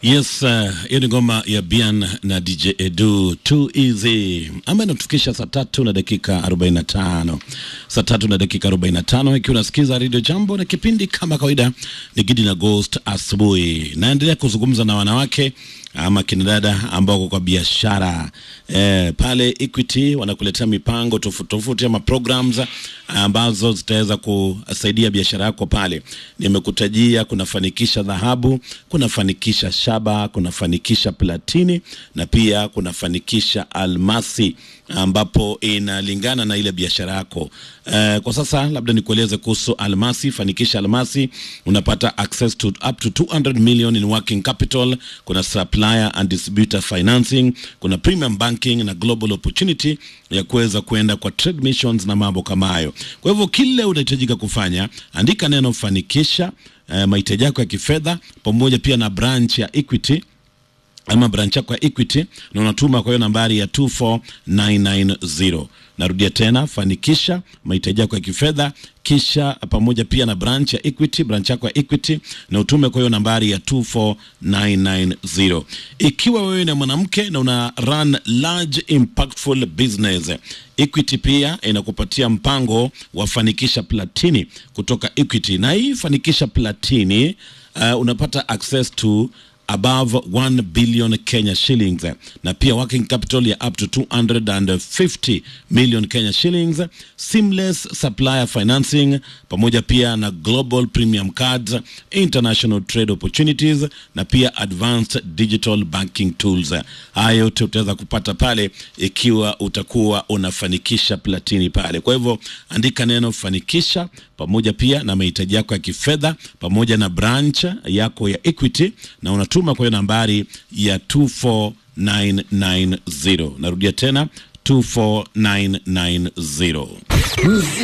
Yes, hiyo uh, ni ngoma ya Bian na DJ Edu Too Easy ambayo inatufikisha saa tatu na dakika 45, saa tatu na dakika 45, ikiwa unasikiza Radio Jambo na kipindi kama kawaida ni Gidi na Ghost asubuhi. Naendelea kuzungumza na wanawake ama kina dada ambao wako kwa biashara eh, pale Equity wanakuletea mipango tofauti tofauti ama programs ambazo zitaweza kusaidia biashara yako pale. Nimekutajia kunafanikisha dhahabu, kunafanikisha shaba, kunafanikisha platini na pia kunafanikisha almasi ambapo inalingana na ile biashara yako. Uh, kwa sasa labda nikueleze kuhusu almasi. Fanikisha almasi, unapata access to up to 200 million in working capital. Kuna supplier and distributor financing, kuna premium banking na global opportunity ya kuweza kuenda kwa trade missions na mambo kama hayo. Kwa hivyo kile unahitajika kufanya, andika neno fanikisha, uh, mahitaji yako ya kifedha pamoja pia na branch ya Equity ama branch yako ya Equity na unatuma kwa hiyo nambari ya 24990. Narudia tena, fanikisha mahitaji yako ya kifedha kisha pamoja pia na branch ya Equity, branch yako ya Equity na utume kwa hiyo nambari ya 24990. Ikiwa wewe ni mwanamke na una run large impactful business, Equity pia inakupatia mpango wa fanikisha platini kutoka Equity, na hii fanikisha platini uh, unapata access to above 1 billion Kenya shillings na pia working capital ya up to 250 million Kenya shillings, seamless supplier financing pamoja pia na global premium cards, international trade opportunities na pia advanced digital banking tools. Haya yote utaweza kupata pale ikiwa utakuwa unafanikisha platini pale. Kwa hivyo andika neno fanikisha pamoja pia na mahitaji yako ya kifedha pamoja na branch yako ya Equity na unatuma kwa hiyo nambari ya 24990. Narudia tena 24990.